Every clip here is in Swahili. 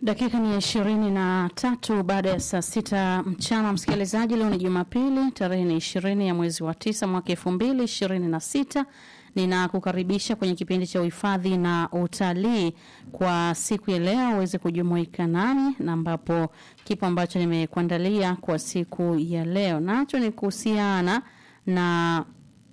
Dakika ni ishirini na tatu baada ya saa sita mchana. Msikilizaji, leo ni Jumapili, tarehe ni ishirini ya mwezi wa tisa mwaka elfu mbili ishirini na sita. Ninakukaribisha kwenye kipindi cha uhifadhi na utalii kwa siku ya leo uweze kujumuika nami, na ambapo kipo ambacho nimekuandalia kwa siku ya leo nacho ni kuhusiana na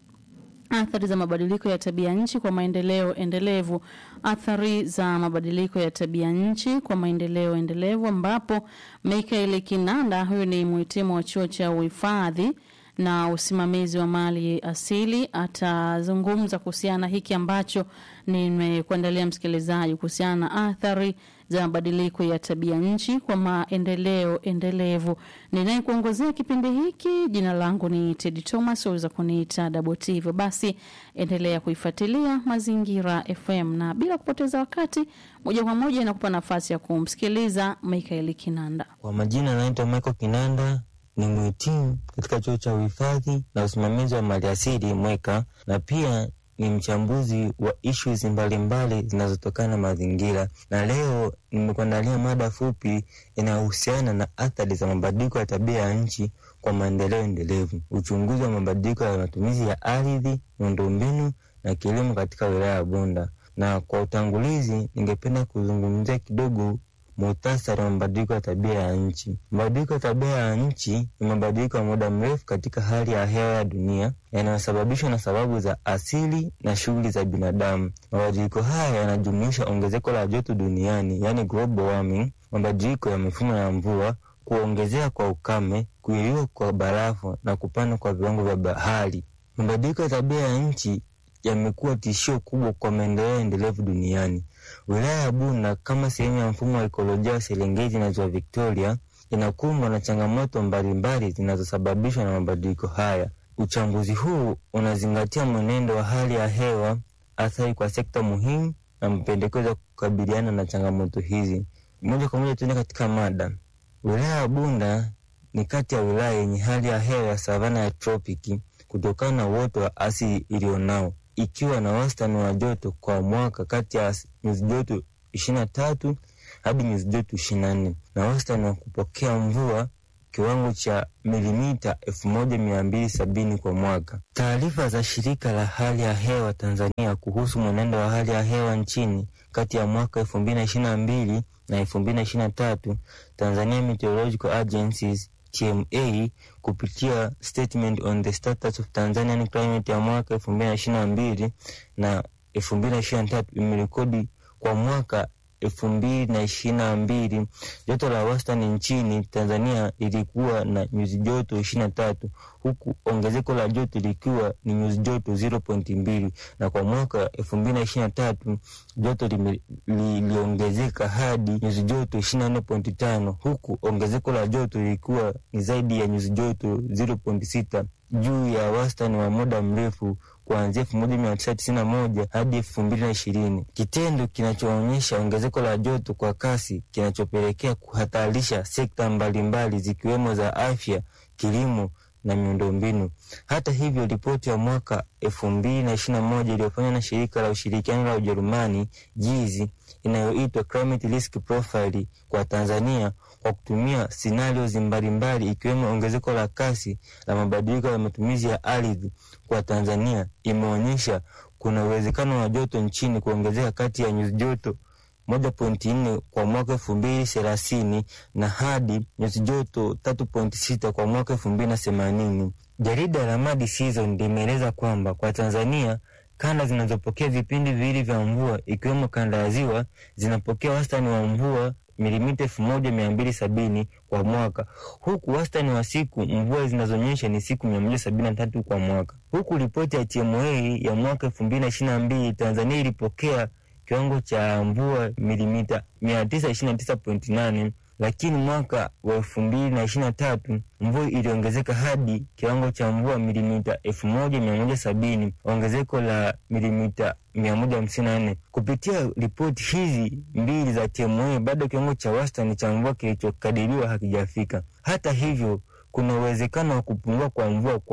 athari za mabadiliko ya tabia nchi kwa maendeleo endelevu. Athari za mabadiliko ya tabia nchi kwa maendeleo endelevu, ambapo Michael Kinanda, huyu ni mhitimu wa chuo cha uhifadhi na usimamizi wa mali asili, atazungumza kuhusiana na hiki ambacho nimekuandalia msikilizaji, kuhusiana na athari za mabadiliko ya tabia nchi kwa maendeleo endelevu. Ninayekuongozea kipindi hiki, jina langu ni Teddy Thomas, waweza kuniita Double T. Hivyo basi, endelea kuifuatilia Mazingira FM, na bila kupoteza wakati, moja kwa moja inakupa nafasi ya kumsikiliza Michael Kinanda. Kwa majina anaitwa Michael Kinanda, ni mhitimu katika chuo cha uhifadhi na usimamizi wa maliasili Mweka, na pia ni mchambuzi wa issues mbalimbali zinazotokana na mazingira, na leo nimekuandalia mada fupi inayohusiana na athari za mabadiliko ya tabia ya nchi kwa maendeleo endelevu, uchunguzi wa mabadiliko ya matumizi ya ardhi, miundombinu na kilimo katika wilaya ya Bunda. Na kwa utangulizi, ningependa kuzungumzia kidogo muhtasari wa mabadiliko ya tabia ya nchi. Mabadiliko ya tabia ya nchi ni mabadiliko ya muda mrefu katika hali ya hewa ya dunia yanayosababishwa na sababu za asili na shughuli za binadamu. Mabadiliko haya yanajumuisha ongezeko la joto duniani, yani global warming, mabadiliko ya mifumo ya mvua, kuongezeka kwa ukame, kuyeyuka kwa barafu na kupanda kwa viwango vya bahari. Mabadiliko ya tabia ya nchi yamekuwa tishio kubwa kwa maendeleo endelevu duniani. Wilaya ya Bunda kama sehemu ya mfumo wa ekolojia wa Serengeti na ziwa Victoria inakumbwa na changamoto mbalimbali zinazosababishwa na mabadiliko haya. Uchambuzi huu unazingatia mwenendo wa hali ya hewa, athari kwa sekta muhimu na mapendekezo ya kukabiliana na changamoto hizi. Moja kwa moja tuende katika mada. Wilaya ya Bunda ni kati ya wilaya yenye hali ya hewa ya savana ya tropiki kutokana na uoto wa asili iliyonao ikiwa na wastani wa joto kwa mwaka kati ya nyuzi joto ishirini na tatu hadi nyuzi joto ishirini na nne na wastani wa kupokea mvua kiwango cha milimita elfu moja mia mbili sabini kwa mwaka. Taarifa za shirika la hali ya hewa Tanzania kuhusu mwenendo wa hali ya hewa nchini kati ya mwaka elfu mbili na ishirini na mbili na elfu mbili na ishirini na tatu Tanzania Meteorological Agencies TMA kupitia statement on the status of Tanzanian climate ya mwaka elfu mbili na ishirini na mbili na elfu mbili na ishirini na tatu imerekodi kwa mwaka elfu mbili na ishirini na mbili joto la wastani nchini Tanzania ilikuwa na nyuzi joto ishirini na tatu huku ongezeko la joto likiwa ni nyuzi joto 0.2 na kwa mwaka elfu mbili na ishirini na tatu joto liliongezeka li, hadi nyuzi joto ishirini na nne pointi tano huku ongezeko la joto lilikuwa ni zaidi ya nyuzi joto 0.6 juu ya wastani wa muda mrefu kuanzia elfu moja mia tisa tisini na moja hadi elfu mbili na ishirini kitendo kinachoonyesha ongezeko la joto kwa kasi kinachopelekea kuhatarisha sekta mbalimbali zikiwemo za afya, kilimo na miundombinu. Hata hivyo, ripoti ya mwaka elfu mbili na ishirini na moja iliyofanywa na shirika la ushirikiano la Ujerumani jizi inayoitwa Climate Risk Profile kwa Tanzania kwa kutumia scenarios mbalimbali ikiwemo ongezeko la kasi la mabadiliko ya matumizi ya ardhi kwa Tanzania imeonyesha kuna uwezekano wa joto nchini kuongezeka kati ya nyuzi joto moja pointi nne kwa mwaka elfu mbili thelathini na hadi nyuzi joto tatu pointi sita kwa mwaka elfu mbili na themanini. Jarida la Mad Season limeeleza kwamba kwa Tanzania kanda zinazopokea vipindi viwili vya mvua ikiwemo kanda ya ziwa zinapokea wastani wa mvua milimita elfu moja mia mbili sabini kwa mwaka huku wastani wa siku mvua zinazonyesha ni siku mia moja sabini na tatu kwa mwaka. Huku ripoti ya TMA ya mwaka elfu mbili na ishirini na mbili Tanzania ilipokea kiwango cha mvua milimita mia tisa ishirini na tisa pointi nane lakini mwaka wa elfu mbili na ishirini na tatu mvua iliongezeka hadi kiwango cha mvua milimita elfu moja mia moja sabini ongezeko la milimita mia moja hamsini na nne Kupitia ripoti hizi mbili za TMA, bado kiwango cha wastani cha mvua kilichokadiriwa hakijafika. Hata hivyo, kuna uwezekano wa kupungua kwa mvua kwa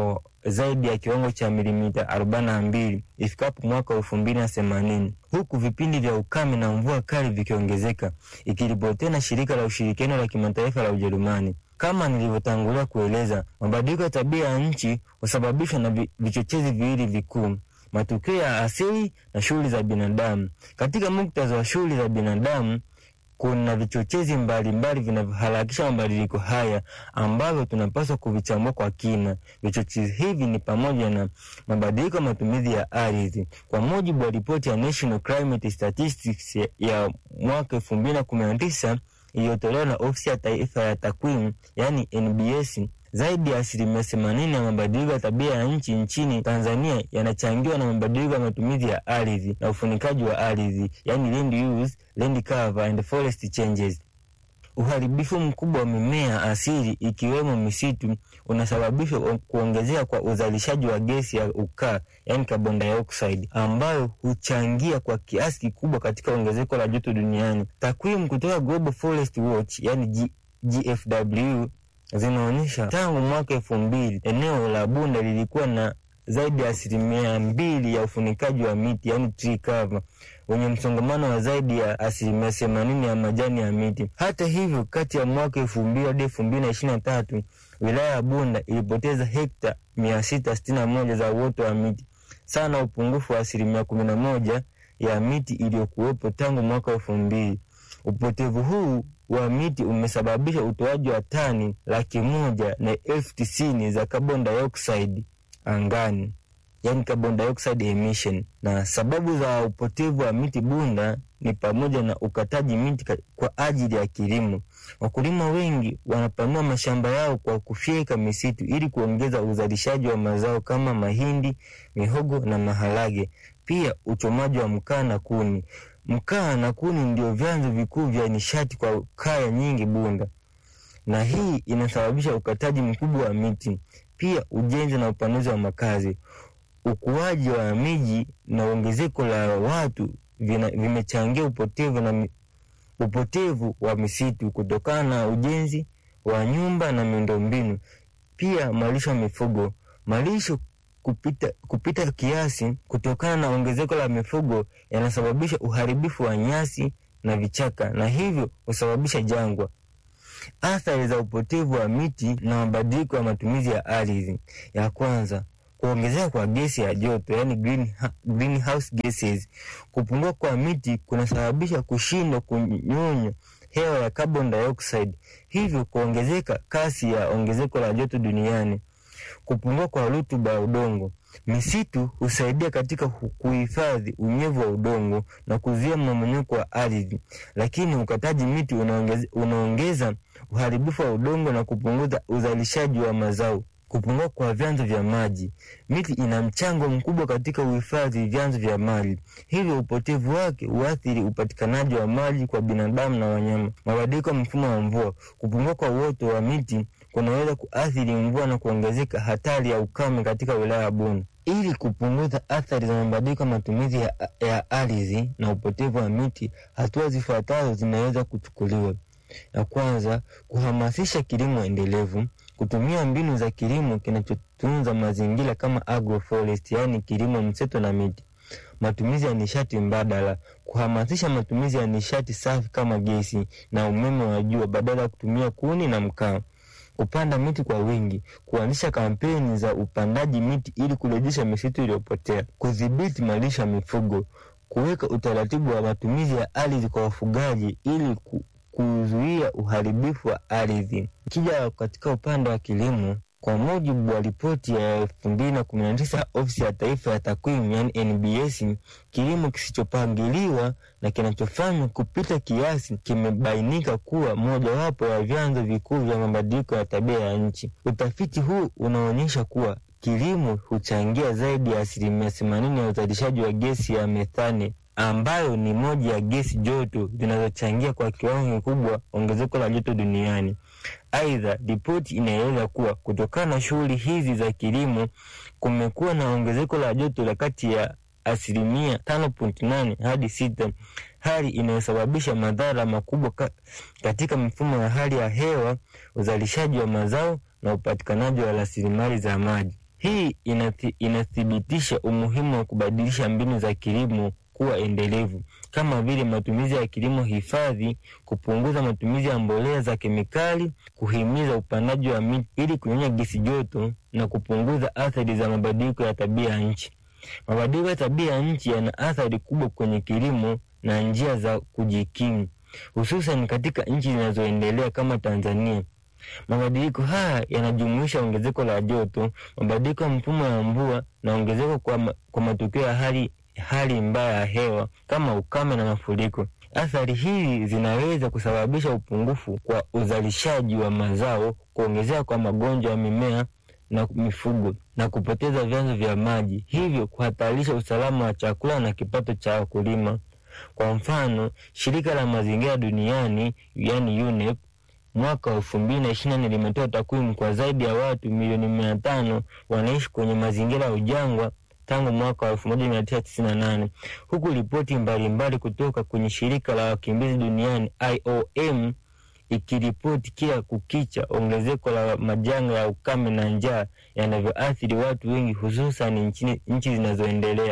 zaidi ya kiwango cha milimita arobaini na mbili ifikapo mwaka elfu mbili na themanini huku vipindi vya ukame na mvua kali vikiongezeka, ikiripotiwa na shirika la ushirikiano la kimataifa la Ujerumani. Kama nilivyotangulia kueleza, mabadiliko ya tabia ya nchi husababishwa na vichochezi viwili vikuu: matukio ya asili na shughuli za binadamu. Katika muktadha wa shughuli za binadamu, kuna vichochezi mbalimbali vinavyoharakisha mabadiliko haya ambavyo tunapaswa kuvichambua kwa kina. Vichochezi hivi ni pamoja na mabadiliko ya matumizi ya ardhi. Kwa mujibu wa ripoti ya National Climate Statistics ya mwaka elfu mbili na kumi na tisa iliyotolewa na ofisi ya taifa ya takwimu yaani NBS, zaidi ya asilimia themanini ya mabadiliko ya tabia ya nchi nchini Tanzania yanachangiwa na mabadiliko ya matumizi ya ardhi na ufunikaji wa ardhi, yaani land use, land cover and forest changes. Uharibifu mkubwa wa mimea asili ikiwemo misitu unasababishwa kuongezeka kwa uzalishaji wa gesi ya ukaa yani carbon dioxide, ambayo huchangia kwa kiasi kikubwa katika ongezeko la joto duniani. Takwimu kutoka Global Forest Watch yani G GFW zinaonyesha tangu mwaka elfu mbili eneo la Bunda lilikuwa na zaidi ya asilimia mbili ya ufunikaji wa miti yani tree cover wenye msongamano wa zaidi ya asilimia themanini ya majani ya miti. Hata hivyo, kati ya mwaka elfu mbili hadi elfu mbili na ishirini na tatu wilaya ya Bunda ilipoteza hekta mia sita sitini na moja za uoto wa miti sawa na upungufu wa asilimia kumi na moja ya miti iliyokuwepo tangu mwaka elfu mbili. Upotevu huu wa miti umesababisha utoaji wa tani laki moja na elfu tisini za carbon dioxide angani yani carbon dioxide emission. Na sababu za upotevu wa miti Bunda ni pamoja na ukataji miti kwa ajili ya kilimo. Wakulima wengi wanapanua mashamba yao kwa kufyeka misitu ili kuongeza uzalishaji wa mazao kama mahindi, mihogo na maharage. Pia uchomaji wa mkaa na kuni. Mkaa na kuni ndio vyanzo vikuu vya nishati kwa kaya nyingi Bunda, na hii inasababisha ukataji mkubwa wa miti. Pia ujenzi na upanuzi wa makazi ukuaji wa miji na ongezeko la watu vina, vimechangia upotevu na upotevu wa misitu kutokana na ujenzi wa nyumba na miundombinu. Pia malisho ya mifugo, malisho kupita, kupita kiasi kutokana na ongezeko la mifugo yanasababisha uharibifu wa nyasi na vichaka na hivyo husababisha jangwa. Athari za upotevu wa miti na mabadiliko ya matumizi ya ardhi. Ya kwanza kuongezeka kwa gesi ya joto yani green, greenhouse gases. Kupungua kwa miti kunasababisha kushindwa kunyonya hewa ya carbon dioxide, hivyo kuongezeka kasi ya ongezeko la joto duniani. Kupungua kwa rutuba ya udongo. Misitu husaidia katika kuhifadhi unyevu wa udongo na kuzuia mmomonyoko wa ardhi, lakini ukataji miti unaongeza, unaongeza uharibifu wa udongo na kupunguza uzalishaji wa mazao. Kupungua kwa vyanzo vya maji. Miti ina mchango mkubwa katika uhifadhi vyanzo vya maji, hivyo upotevu wake huathiri upatikanaji wa maji kwa binadamu na wanyama. Mabadiliko ya mfumo wa mvua. Kupungua kwa uoto wa miti kunaweza kuathiri mvua na kuongezeka hatari ya ukame katika wilaya ya Bunda. Ili kupunguza athari za mabadiliko ya matumizi ya, ya ardhi na upotevu wa miti, hatua zifuatazo zinaweza kuchukuliwa. Ya kwanza, kuhamasisha kilimo endelevu kutumia mbinu za kilimo kinachotunza mazingira kama agroforest, yaani kilimo mseto na miti. Matumizi ya nishati mbadala, kuhamasisha matumizi ya nishati safi kama gesi na umeme wa jua badala ya kutumia kuni na mkaa. Kupanda miti kwa wingi, kuanzisha kampeni za upandaji miti ili kurejesha misitu iliyopotea. Kudhibiti malisho ya mifugo, kuweka utaratibu wa matumizi ya ardhi kwa wafugaji ili ku kuzuia uharibifu wa ardhi. Ikija katika upande wa kilimo, kwa mujibu wa ripoti ya elfu mbili na kumi na tisa ofisi ya taifa ya takwimu yani NBS, kilimo kisichopangiliwa na kinachofanywa kupita kiasi kimebainika kuwa mojawapo ya vyanzo vikuu vya mabadiliko ya tabia ya nchi. Utafiti huu unaonyesha kuwa kilimo huchangia zaidi ya asilimia themanini ya uzalishaji wa gesi ya methane ambayo ni moja ya gesi joto zinazochangia kwa kiwango kikubwa ongezeko la joto duniani. Aidha, ripoti inaeleza kuwa kutokana na shughuli hizi za kilimo kumekuwa na ongezeko la joto la kati ya asilimia tano point nane hadi sita, hali inayosababisha madhara makubwa ka, katika mifumo ya hali ya hewa, uzalishaji wa mazao na upatikanaji wa rasilimali za maji. Hii inathi, inathibitisha umuhimu wa kubadilisha mbinu za kilimo kuwa endelevu kama vile matumizi ya kilimo hifadhi, kupunguza matumizi ya mbolea za kemikali, kuhimiza upandaji wa miti ili kunyonya gesi joto na kupunguza athari za mabadiliko ya tabia ya nchi. Mabadiliko ya tabia ya nchi yana athari kubwa kwenye kilimo na njia za kujikimu, hususan katika nchi zinazoendelea kama Tanzania. Mabadiliko haya yanajumuisha ongezeko la joto, mabadiliko ya mfumo wa mvua na ongezeko kwa, ma, kwa matukio ya hali hali mbaya ya hewa kama ukame na mafuriko. Athari hizi zinaweza kusababisha upungufu kwa uzalishaji wa mazao, kuongezeka kwa magonjwa ya mimea na mifugo na kupoteza vyanzo vya maji, hivyo kuhatarisha usalama wa chakula na kipato cha wakulima. Kwa mfano, shirika la mazingira duniani yani UNEP mwaka wa elfu mbili na ishirini na nne limetoa takwimu kwa zaidi ya watu milioni mia tano wanaishi kwenye mazingira ya ujangwa tangu mwaka wa elfu moja mia tisa tisini na nane huku ripoti mbalimbali kutoka kwenye shirika la wakimbizi duniani IOM ikiripoti kila kukicha ongezeko la majanga ya ukame na njaa yanavyoathiri watu wengi hususan nchi zinazoendelea.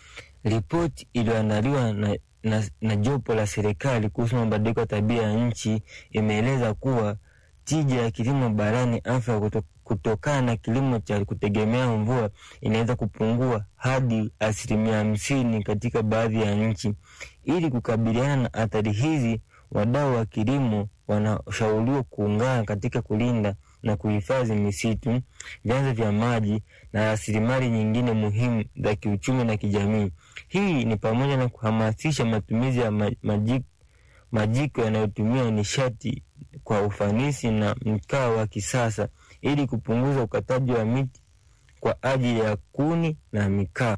Ripoti iliyoandaliwa na, na, na jopo la serikali kuhusu mabadiliko ya tabia ya nchi imeeleza kuwa tija ya kilimo barani Afrika kuto, kutokana na kilimo cha kutegemea mvua inaweza kupungua hadi asilimia hamsini katika baadhi ya nchi. Ili kukabiliana na athari hizi, wadau wa kilimo wanashauriwa kuungana katika kulinda na kuhifadhi misitu, vyanzo vya maji na rasilimali nyingine muhimu za kiuchumi na kijamii. Hii ni pamoja na kuhamasisha matumizi ya majiko, majiko yanayotumia nishati kwa ufanisi na mkaa wa kisasa ili kupunguza ukataji wa miti kwa ajili ya kuni na mikaa.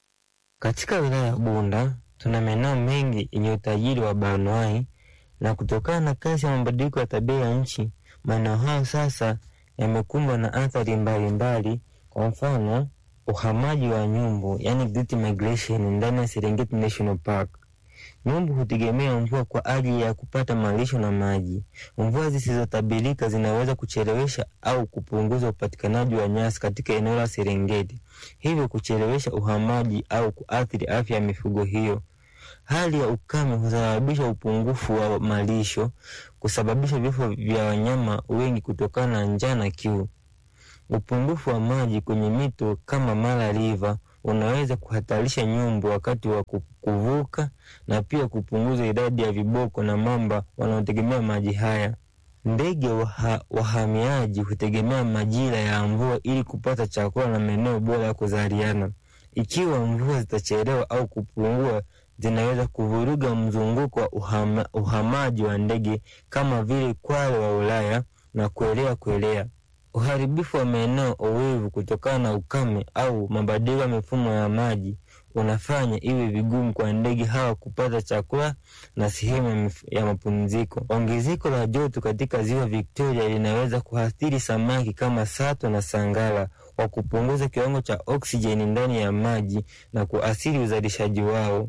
Katika wilaya ya Bunda tuna maeneo mengi yenye utajiri wa bioanuwai, na kutokana na kasi ya mabadiliko ya tabia ya nchi, maeneo hayo sasa yamekumbwa na athari mbalimbali. Kwa mfano, uhamaji wa nyumbu, yani great migration ndani ya Serengeti National Park. Nyumbu hutegemea mvua kwa ajili ya kupata malisho na maji. Mvua zisizotabirika zinaweza kuchelewesha au kupunguza upatikanaji wa nyasi katika eneo la Serengeti, hivyo kuchelewesha uhamaji au kuathiri afya ya mifugo hiyo. Hali ya ukame husababisha upungufu wa malisho, kusababisha vifo vya wanyama wengi kutokana na njaa na kiu. Upungufu wa maji kwenye mito kama Mara River unaweza kuhatarisha nyumbu wakati wa kuvuka na pia kupunguza idadi ya viboko na mamba wanaotegemea maji haya. Ndege waha, wahamiaji hutegemea majira ya mvua ili kupata chakula na maeneo bora ya kuzaliana. Ikiwa mvua zitachelewa au kupungua, zinaweza kuvuruga mzunguko wa uhama, uhamaji wa ndege kama vile kwale wa Ulaya na kuelea kuelea. Uharibifu wa maeneo owevu kutokana na ukame au mabadiliko ya mifumo ya maji unafanya iwe vigumu kwa ndege hawa kupata chakula na sehemu ya mapumziko. Ongezeko la joto katika ziwa Victoria linaweza kuathiri samaki kama sato na sangara kwa kupunguza kiwango cha oksijeni ndani ya maji na kuathiri uzalishaji wao.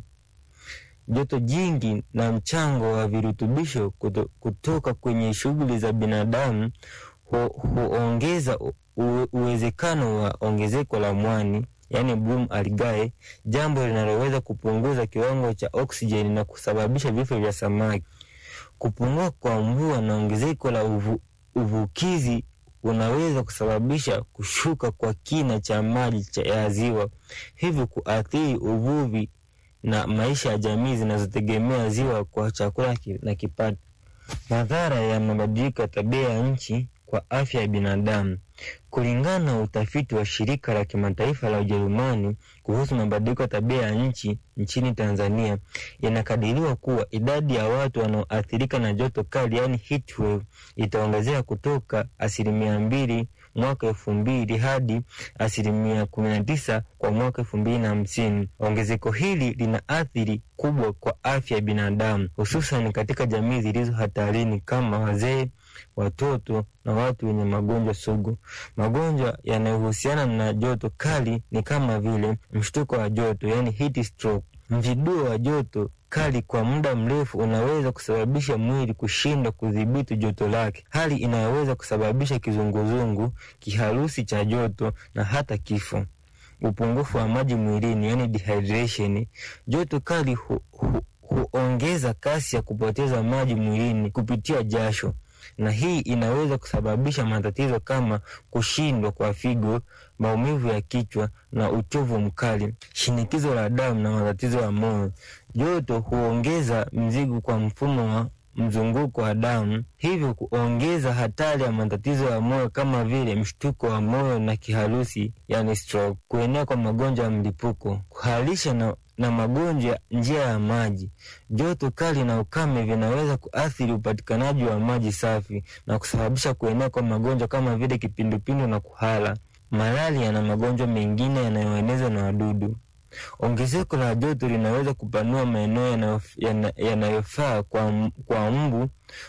Joto jingi na mchango wa virutubisho kuto, kutoka kwenye shughuli za binadamu huongeza uwezekano wa ongezeko la mwani yani bloom algae, jambo linaloweza kupunguza kiwango cha oksijeni na kusababisha vifo vya samaki. Kupungua kwa mvua na ongezeko la uvu, uvukizi unaweza kusababisha kushuka kwa kina cha maji cha ya ziwa, hivyo kuathiri uvuvi na maisha ya jamii zinazotegemea ziwa kwa chakula na kipato. Madhara ya mabadiliko ya tabia ya nchi kwa afya ya binadamu. Kulingana na utafiti wa shirika la kimataifa la Ujerumani kuhusu mabadiliko ya tabia ya nchi nchini Tanzania, inakadiriwa kuwa idadi ya watu wanaoathirika na joto kali, yani heat wave, itaongezeka kutoka asilimia mbili mwaka elfu mbili hadi asilimia kumi na tisa kwa mwaka elfu mbili na hamsini. Ongezeko hili lina athiri kubwa kwa afya ya binadamu, hususan katika jamii zilizo hatarini kama wazee, watoto na watu wenye magonjwa sugu. Magonjwa yanayohusiana na joto kali ni kama vile mshtuko wa joto, yani heat stroke, Mziduo wa joto kali kwa muda mrefu unaweza kusababisha mwili kushindwa kudhibiti joto lake, hali inayoweza kusababisha kizunguzungu, kiharusi cha joto na hata kifo. Upungufu wa maji mwilini, yani dehydration. Joto kali hu, hu, huongeza kasi ya kupoteza maji mwilini kupitia jasho, na hii inaweza kusababisha matatizo kama kushindwa kwa figo, maumivu ya kichwa na uchovu mkali, shinikizo la damu na matatizo ya moyo. Joto huongeza mzigo kwa mfumo wa mzunguko wa damu, hivyo kuongeza hatari ya matatizo ya moyo kama vile mshtuko wa moyo na kiharusi, yani stroke, kuenea kwa magonjwa ya mlipuko, kuharisha na, na magonjwa ya njia ya maji. Joto kali na ukame vinaweza kuathiri upatikanaji wa maji safi na kusababisha kuenea kwa magonjwa kama vile kipindupindu na kuhara, malaria na magonjwa mengine yanayoenezwa na wadudu. Ongezeko la joto linaweza kupanua maeneo yanayofaa kwa, kwa mbu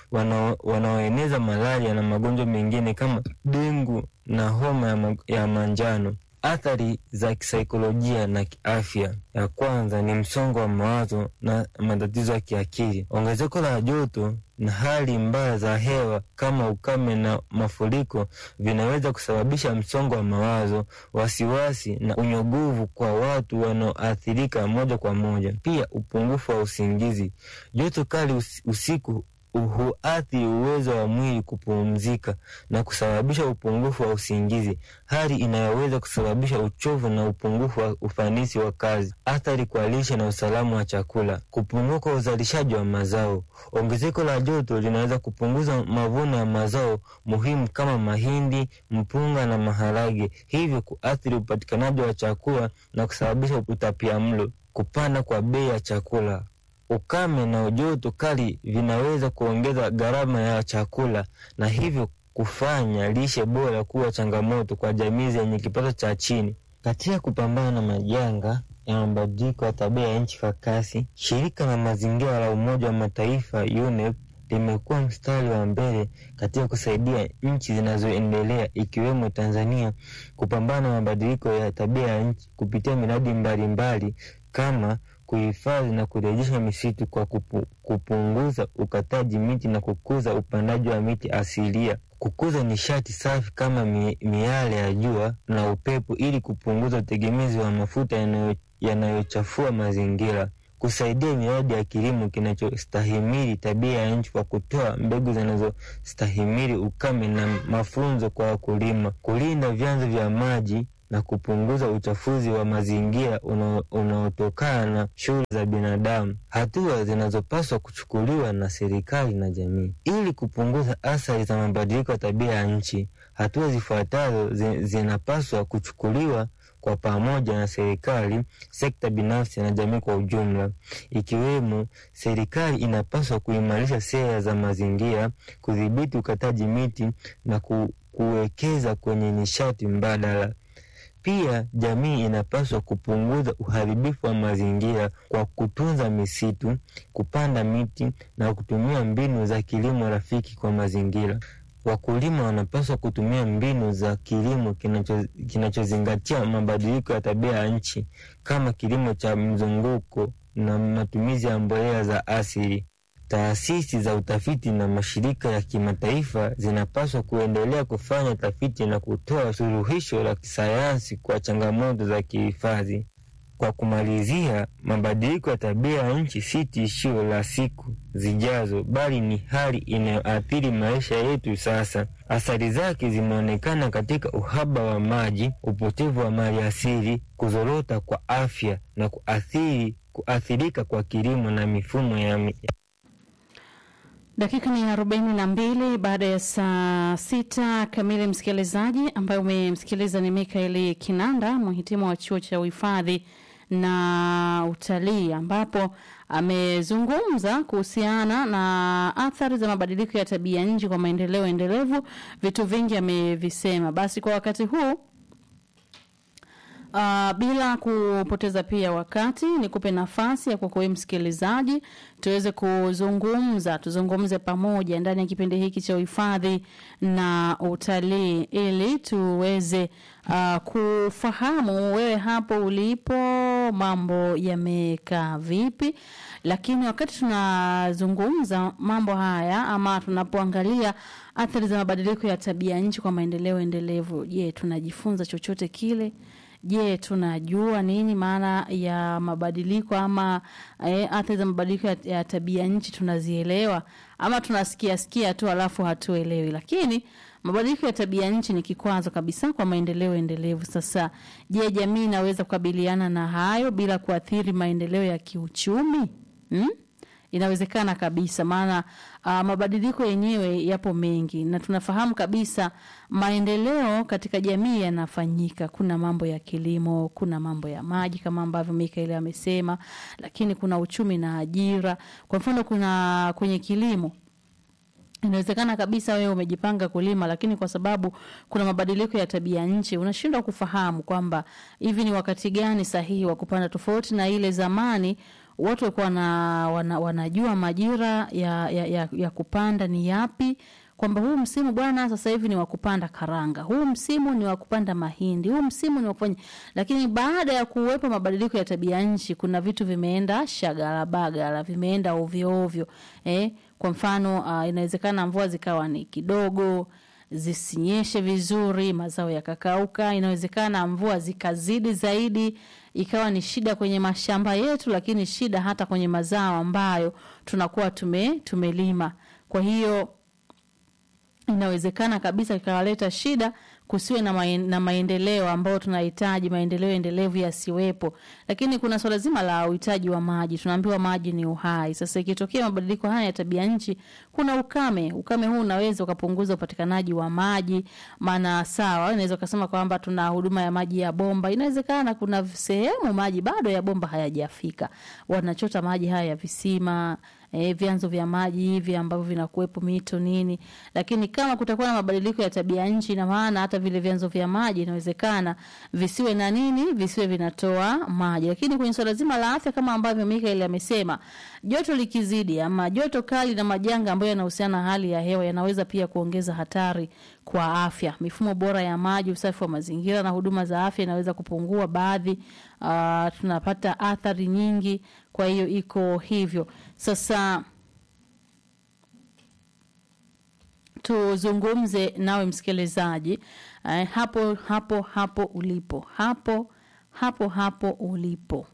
wanaoeneza malaria na magonjwa mengine kama dengu na homa ya, ma, ya manjano. Athari za kisaikolojia na kiafya: ya kwanza ni msongo wa mawazo na matatizo ya kiakili. Ongezeko la joto na hali mbaya za hewa kama ukame na mafuriko vinaweza kusababisha msongo wa mawazo, wasiwasi na unyogovu kwa watu wanaoathirika moja kwa moja. Pia upungufu wa usingizi. Joto kali usiku huathiri uwezo wa mwili kupumzika na kusababisha upungufu wa usingizi, hali inayoweza kusababisha uchovu na upungufu wa ufanisi wa kazi. Athari kwa lishe na usalama wa chakula. Kupungua kwa uzalishaji wa mazao. Ongezeko la joto linaweza kupunguza mavuno ya mazao muhimu kama mahindi, mpunga na maharage, hivyo kuathiri upatikanaji wa chakula na kusababisha utapiamlo. Kupanda kwa bei ya chakula. Ukame na joto kali vinaweza kuongeza gharama ya chakula na hivyo kufanya lishe bora kuwa changamoto kwa jamii zenye kipato cha chini. Katika kupambana na majanga ya mabadiliko ya tabia ya nchi kwa kasi, shirika la mazingira la Umoja wa Mataifa UNEP limekuwa mstari wa mbele katika kusaidia nchi zinazoendelea ikiwemo Tanzania kupambana na mabadiliko ya tabia ya nchi kupitia miradi mbalimbali kama kuhifadhi na kurejesha misitu kwa kupu, kupunguza ukataji miti na kukuza upandaji wa miti asilia, kukuza nishati safi kama mi, miale ya jua na upepo ili kupunguza utegemezi wa mafuta yanayochafua mazingira, kusaidia miradi ya kilimo kinachostahimili tabia ya nchi kwa kutoa mbegu zinazostahimili ukame na mafunzo kwa wakulima, kulinda vyanzo vya maji na kupunguza uchafuzi wa mazingira unaotokana na shughuli za binadamu, hatua zinazopaswa kuchukuliwa na serikali na jamii ili kupunguza athari za mabadiliko ya tabia ya nchi. Hatua zifuatazo zinapaswa kuchukuliwa kwa pamoja na serikali, sekta binafsi na jamii kwa ujumla, ikiwemo: serikali inapaswa kuimarisha sera za mazingira, kudhibiti ukataji miti na ku, kuwekeza kwenye nishati mbadala. Pia jamii inapaswa kupunguza uharibifu wa mazingira kwa kutunza misitu, kupanda miti na kutumia mbinu za kilimo rafiki kwa mazingira. Wakulima wanapaswa kutumia mbinu za kilimo kinachozingatia kinacho mabadiliko ya tabia ya nchi kama kilimo cha mzunguko na matumizi ya mbolea za asili. Taasisi za utafiti na mashirika ya kimataifa zinapaswa kuendelea kufanya tafiti na kutoa suluhisho la kisayansi kwa changamoto za kihifadhi. Kwa kumalizia, mabadiliko ya tabia ya nchi si tishio la siku zijazo, bali ni hali inayoathiri maisha yetu sasa. Athari zake zimeonekana katika uhaba wa maji, upotevu wa mali asili, kuzorota kwa afya na kuathiri, kuathirika kwa kilimo na mifumo ya Dakika ni arobaini na mbili baada ya saa sita kamili. Msikilizaji ambaye umemsikiliza ni Mikaeli Kinanda, mhitimu wa chuo cha uhifadhi na utalii, ambapo amezungumza kuhusiana na athari za mabadiliko ya tabia nchi kwa maendeleo endelevu. Vitu vingi amevisema. Basi kwa wakati huu Uh, bila kupoteza pia wakati, nikupe nafasi ya kwako wewe msikilizaji, tuweze kuzungumza, tuzungumze pamoja ndani ya kipindi hiki cha uhifadhi na utalii, ili tuweze uh, kufahamu wewe hapo ulipo mambo yamekaa vipi. Lakini wakati tunazungumza mambo haya ama tunapoangalia athari za mabadiliko ya tabia nchi kwa maendeleo endelevu, je, tunajifunza chochote kile? Je, tunajua nini maana ya mabadiliko ama eh, athari za mabadiliko ya, ya tabia nchi tunazielewa ama tunasikia sikia tu alafu hatuelewi? Lakini mabadiliko ya tabia nchi ni kikwazo kabisa kwa maendeleo endelevu. Sasa je, jamii inaweza kukabiliana na hayo bila kuathiri maendeleo ya kiuchumi hmm? Inawezekana kabisa, maana uh, mabadiliko yenyewe yapo mengi, na tunafahamu kabisa maendeleo katika jamii yanafanyika. Kuna mambo ya kilimo, kuna mambo ya maji kama ambavyo Mikael amesema, lakini kuna uchumi na ajira. Kwa mfano, kuna kwenye kilimo inawezekana kabisa wewe umejipanga kulima, lakini kwa sababu kuna mabadiliko ya tabia nchi unashindwa kufahamu kwamba hivi ni wakati gani sahihi wa kupanda, tofauti na ile zamani watu walikuwa wana, wana, wanajua majira ya, ya, ya, ya kupanda ni yapi kwamba huu msimu bwana, sasa hivi ni wa kupanda karanga, huu msimu ni wa kupanda mahindi, huu msimu ni wa kufanya. Lakini baada ya kuwepo mabadiliko ya tabia nchi, kuna vitu vimeenda shagala bagala, vimeenda ovyo ovyo. Eh, kwa mfano uh, inawezekana mvua zikawa ni kidogo zisinyeshe vizuri, mazao yakakauka. Inawezekana mvua zikazidi zaidi, ikawa ni shida kwenye mashamba yetu, lakini shida hata kwenye mazao ambayo tunakuwa tume tumelima. Kwa hiyo inawezekana kabisa ikawaleta shida kusiwe na, maen, na maendeleo ambayo tunahitaji, maendeleo endelevu yasiwepo. Lakini kuna swala zima la uhitaji wa maji, tunaambiwa maji ni uhai. Sasa ikitokea mabadiliko haya ya tabia nchi, kuna ukame. Ukame huu unaweza ukapunguza upatikanaji wa maji, maana sawa, unaweza ukasema kwamba tuna huduma ya maji ya bomba. Inawezekana kuna sehemu maji bado ya bomba hayajafika, wanachota maji haya ya visima E, vyanzo vya maji hivi ambavyo vinakuwepo mito nini, lakini kama kutakuwa na mabadiliko ya tabia nchi, ina maana hata vile vyanzo vya maji inawezekana visiwe na nini, visiwe vinatoa maji. Lakini kwenye swala zima la afya, kama ambavyo Mikael amesema, joto likizidi ama joto kali na majanga ambayo yanahusiana na hali ya hewa yanaweza pia kuongeza hatari kwa afya. Mifumo bora ya maji, usafi wa mazingira na huduma za afya inaweza kupungua baadhi. Uh, tunapata athari nyingi, kwa hiyo iko hivyo. Sasa tuzungumze nawe msikilizaji, uh, hapo hapo hapo ulipo, hapo hapo hapo ulipo.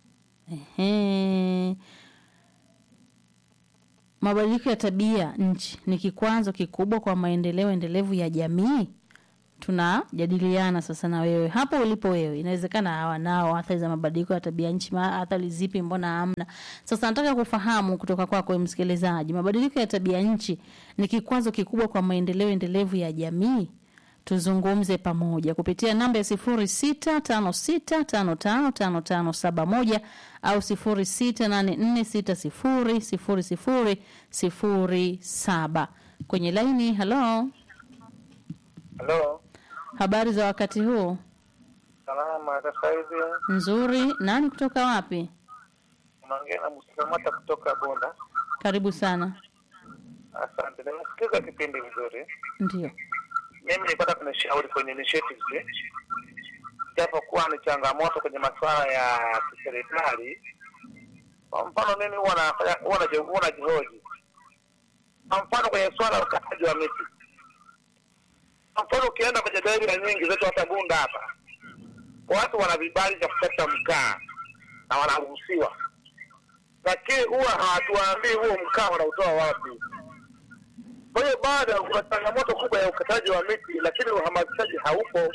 Ehe. Mabadiliko ya tabia nchi ni kikwazo kikubwa kwa maendeleo endelevu ya jamii. Tunajadiliana sasa na wewe hapo ulipo wewe, inawezekana hawa nao athari za mabadiliko ya tabia nchi, athari zipi? Mbona hamna? Sasa nataka kufahamu kutoka kwako msikilizaji, mabadiliko ya tabia nchi ni kikwazo kikubwa kwa maendeleo endelevu ya jamii. Tuzungumze pamoja kupitia namba ya sifuri sita tano sita tano tano tano tano saba moja au sifuri sita nane nne sita sifuri sifuri sifuri sifuri saba kwenye laini. Halo, Halo, habari za wakati huu? salama. Sasa hivi Nzuri. Nani kutoka wapi? unaongea na Musamata kutoka Bunda. Karibu sana. Asante, nimesikiza kipindi vizuri. Ndio, Mimi nilipata kunishauri kwenye initiatives, japo kuwa ni changamoto kwenye masuala ya kiserikali. Kwa mfano, mimi huwa nafanya huwa naji- huwa najihoji, kwa mfano kwenye swala la ukataji wa miti. Kwa mfano, ukienda kwenye daira nyingi zetu hata Bunda hapa, watu wana vibali vya kukata mkaa na wanaruhusiwa, lakini huwa hawatuambii huo mkaa wanautoa wapi. Kwa hiyo bado kuna changamoto kubwa ya ukataji wa miti, lakini uhamasishaji haupo.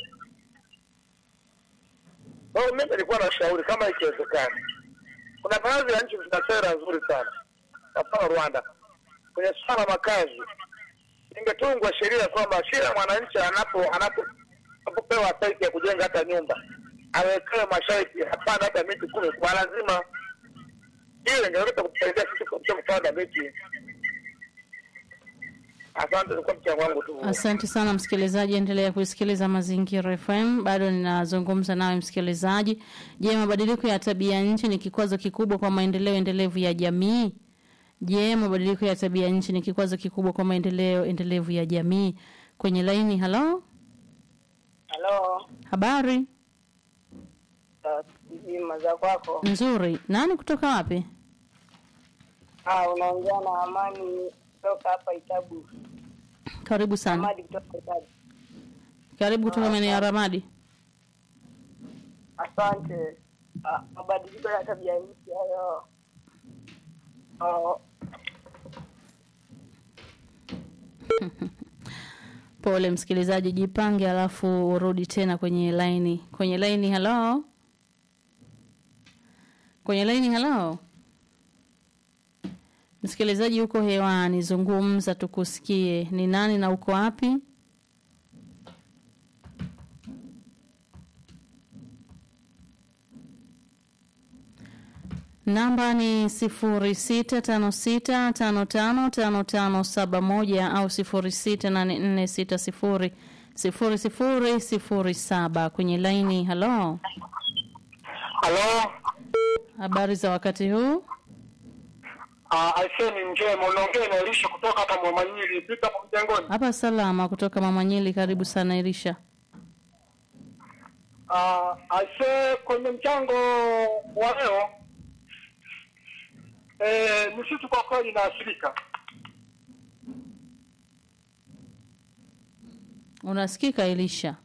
Kwa hiyo mimi nilikuwa na shauri kama ikiwezekana, kuna baadhi ya nchi zina sera nzuri sana, kwa mfano Rwanda, kwenye swala la makazi ingetungwa sheria kwamba kila mwananchi anapo anapo- anapopewa saiti ya kujenga hata nyumba awekewe masharti, hapana hata miti kumi kwa lazima. Hiyo ingeweza kutusaidia sisi katika kupanda miti. Asante, ulikuwa mchango wangu tu. Asante sana msikilizaji, endelea kusikiliza Mazingira FM. Bado ninazungumza nawe msikilizaji. Je, mabadiliko ya tabia nchi ni kikwazo kikubwa kwa maendeleo endelevu ya jamii? Je, mabadiliko ya tabia nchi ni kikwazo kikubwa kwa maendeleo endelevu ya jamii? Kwenye laini, halo, Halo, habari jima za kwako. nzuri. Nani kutoka wapi? Ah, unaongea na Amani kutoka hapa Itabu. Karibu sana. Amadi kutoka Itabu. Karibu kutoka maeneo ya Ramadi. Asante. Ah, mabadiliko ya tabia nchi hayo. Oh, Pole msikilizaji, jipange alafu urudi tena kwenye laini. Kwenye laini, halo. Kwenye laini, halo. Msikilizaji uko hewani, zungumza tukusikie. Ni nani na uko wapi? Namba ni sifuri sita tano sita tano tano tano tano saba moja au sifuri sita nane nne sita sifuri sifuri sifuri sifuri saba kwenye laini. Halo, Halo, habari za wakati huu? uh, Aiseni Njema, unaongea na Elisha kutoka hapa Mwamanyiri, pita hapo mjengoni. Hapa salama kutoka Mama Nyili, karibu sana Irisha. Uh, aise, kwenye mchango wa leo eh, misitu kwa kweli inaathirika. Unasikika Elisha?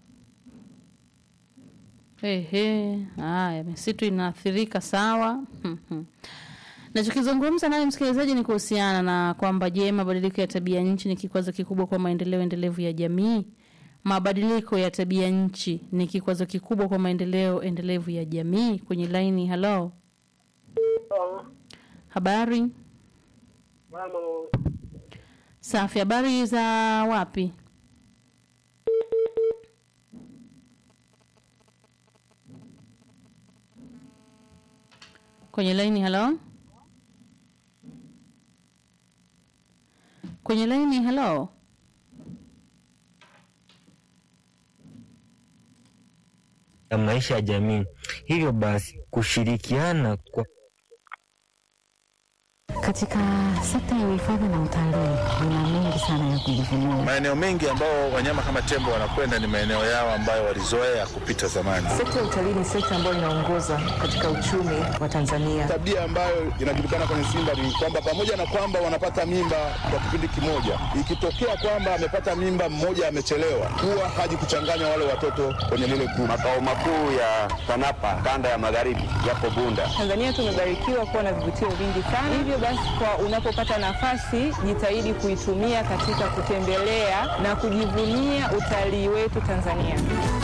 Ehe, haya, misitu inaathirika sawa. Nachokizungumza naye msikilizaji ni kuhusiana na kwamba je, mabadiliko ya tabia nchi ni kikwazo kikubwa kwa maendeleo endelevu ya jamii? Mabadiliko ya tabia nchi ni kikwazo kikubwa kwa maendeleo endelevu ya jamii? Kwenye laini, halo, oh, habari mama, safi. Habari za wapi? Kwenye laini, halo, kwenye laini, halo. ya maisha ya jamii. Hivyo basi kushirikiana kwa Katika sekta ya uhifadhi na utalii kuna mengi sana ya kujivunia. Maeneo mengi ambao wanyama kama tembo wanakwenda ni maeneo yao ambayo walizoea kupita zamani. Sekta ya utalii ni sekta ambayo inaongoza katika uchumi wa Tanzania. Tabia ambayo inajulikana kwenye Simba ni kwamba pamoja na kwamba wanapata mimba kwa kipindi kimoja, ikitokea kwamba amepata mimba mmoja amechelewa, huwa haji kuchanganya wale watoto kwenye lile kundi. Makao makuu ya TANAPA kanda ya magharibi yapo Bunda. Tanzania tumebarikiwa kuwa na vivutio vingi sana, hivyo basi kwa unapopata nafasi jitahidi kuitumia katika kutembelea na kujivunia utalii wetu Tanzania.